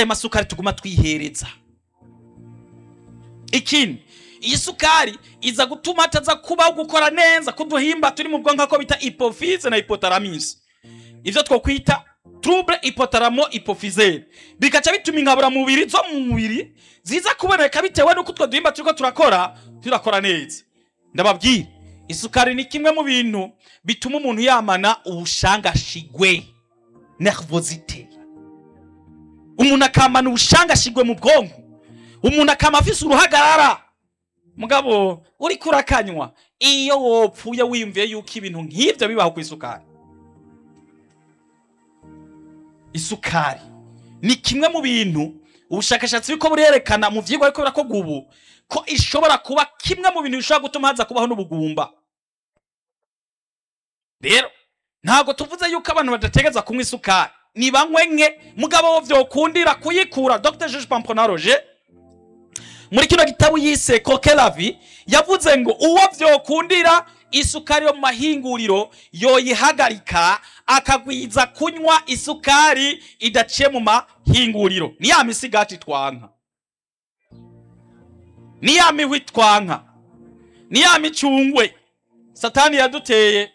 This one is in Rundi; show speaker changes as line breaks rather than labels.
aya masukari tuguma twihereza ikindi iyi sukari iza gutuma ataza kubaho gukora neza kuduhimba turi mu bwonko ko bita hypophyse na hypothalamus ivyo twokwita trouble hypothalamo hypophysaire bikaca bituma ingabura mubiri zo mu mubiri ziza kuboneka bitewe n'uko utwo duhimba turiko turakora turakora neza ndababwira isukari ni kimwe mu bintu bituma umuntu yamana ubushangashigwe nervosite umuntu akamana ubushangashigwe mu bwonko umuntu akama afise uruhagarara mugabo uriko urakanywa iyo wopfuye wiyumviye yuko ibintu nk'ivyo bibaho ku isukari isukari ni kimwe mu bintu ubushakashatsi buriko burerekana mu vyigwa ariko birakorwa ubu ko ishobora kuba kimwe mu bintu bishobora gutuma haza kubaho n'ubugumba rero ntabwo tuvuze yuko abantu badategeza kunywa isukari ni banywe nke mugabo wo vyokundira kuyikura dr jeje pamponaroje muri kino gitabo yise kokelavi yavuze ngo uwo vyokundira isukari yo mu mahinguriro yoyihagarika akagwiza kunywa isukari idaciye mu mahinguriro ni ya misigati twanka ni ya mihwi twanka ni ya micungwe satani yaduteye